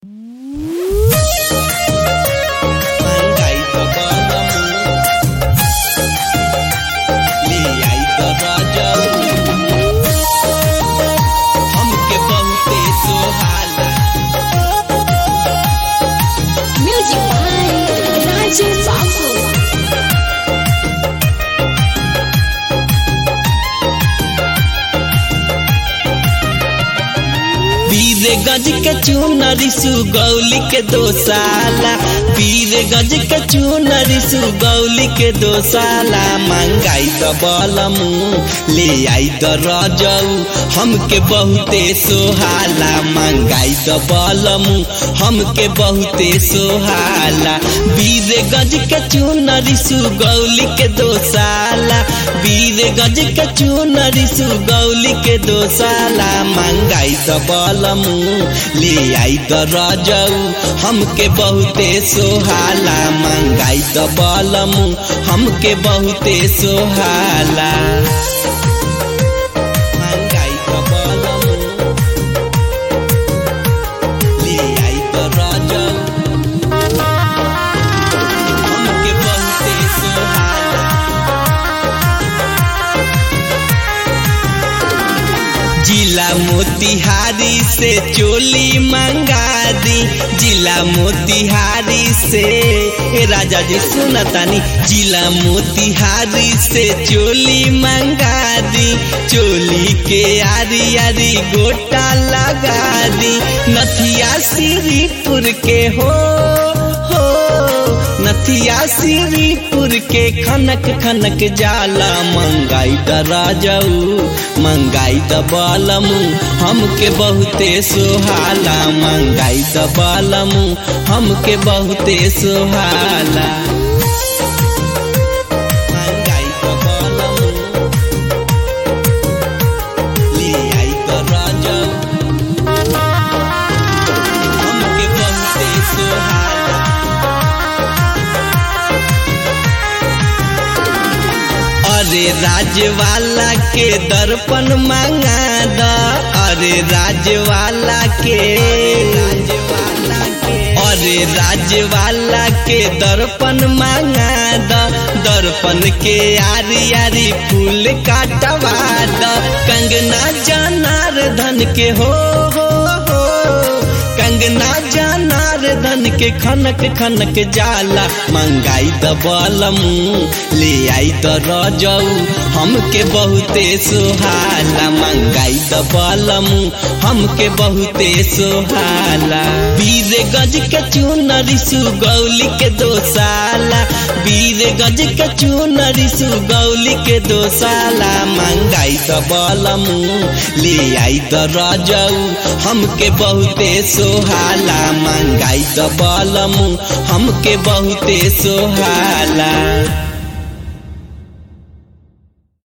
गज के चूनरी सुगौली के दो साला पीर गज के चूनरी सुगौली के दो साला मंगाई द बलमू ले आई द रजऊ हमके बहुते सोहाला मंगाई द बलमू हमके बहुते सोहाला बीर गज के चूनरी सुगौली के दो साला बीर गज के चूनरी सुगौली के दो साला मंगाई द बलमू ले आई द रजऊ हमके बहुते सोहाला मंगाई द बलमू हमके बहुते सोहाला मंगाई द बलमू ले आई द रजऊ हमके बहुते सोहाला जिला मोतिहारी से चोली मंगा दी जिला मोतिहारी से ए राजा जी सुनतानी जिला मोतिहारी से चोली मंगा दी चोली के आरी आरी गोटा लगा दी नथिया श्रीपुर के हो हो नथिया श्रीपुर के खनक खनक जाला मंगाई द राजऊ मंगाई द बालमू हमके बहुते सोहाला मंगाई द बालमू हमके बहुते सोहाला मंगाई द बालमू ले आई द राजऊ हमके बहुते सोहाला अरे राजवाला के दर्पण मांगा द अरे राजवाला के राजवाला के अरे राजवाला के दर्पण मांगा द दर्पण के आरी आरी फूल काटवा द कंगना जनार्दन के हो हो हो कंगना जनार्दन के खनक खनक जाला मंगाई द बलमू ले आई द रजऊ हमके बहुते सोहाला मंगाई द बलमू हमके बहुते सोहाला बीर गज के चूनरी सुगौली के दो साला बीर गज के चूनरी सुगौली के दो साला मंगाई द बलमू ले आई द रजऊ हमके बहुते सोहाला मंगाई द बलमू हमके बहुते सोहाला